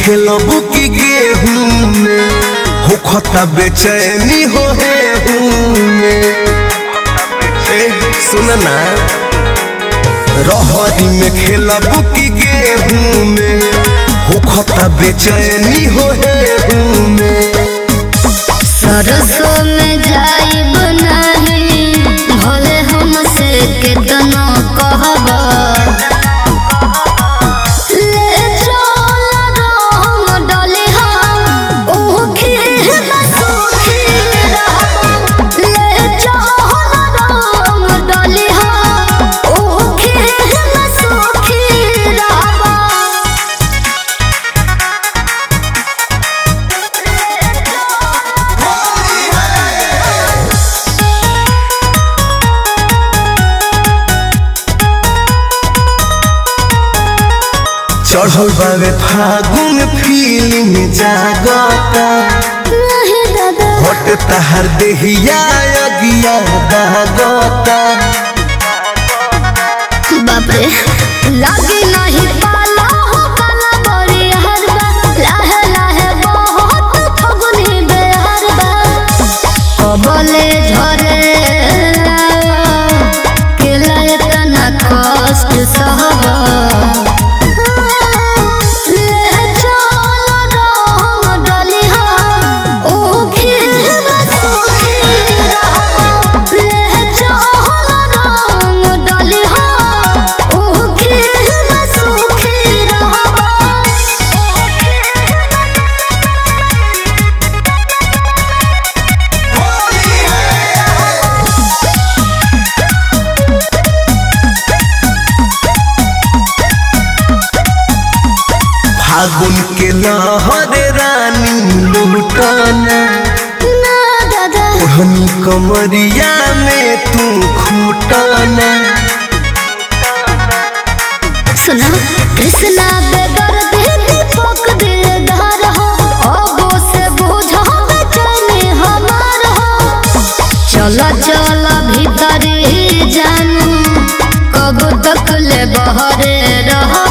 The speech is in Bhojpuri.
खेलबू की गेहूं में हो खता बेचैनी हो हे में ए सुन ना रहरी में खेलबू की गेहूं में हो खता बेचैनी हो हे में सरसों में जाइब नहीं भले हमसे केतनो कहब ले चल रंग डलिहा ऊखी में सूखी रहब ले चल रंग डलिहा ऊखी में सूखी रहब चढ़ल बावे फागुन फीलिंग जागता नहीं दादा हट तहर देहिया अगिया दागता बाप रे लागे नहीं पाला हो काला बड़ी हरबा लाहे लाहे बहुत फगुनी बेहरबा कबले झरे केला इतना कष्ट सहबा ले चल रंग डलिहा ऊखी में सूखी रहब ले चल रंग डलिहा ऊखी में सूखी रहब फागुन के लहर रानी लुटाना ना दादा ओढ़नी कमरिया में तू खूटाना सुना कृष्णा बेगर देती पक दिलदार हो अबो से बुझो बेचैनी हमार हो चल चल भीतर ही जानू कब तक ले बहरे रह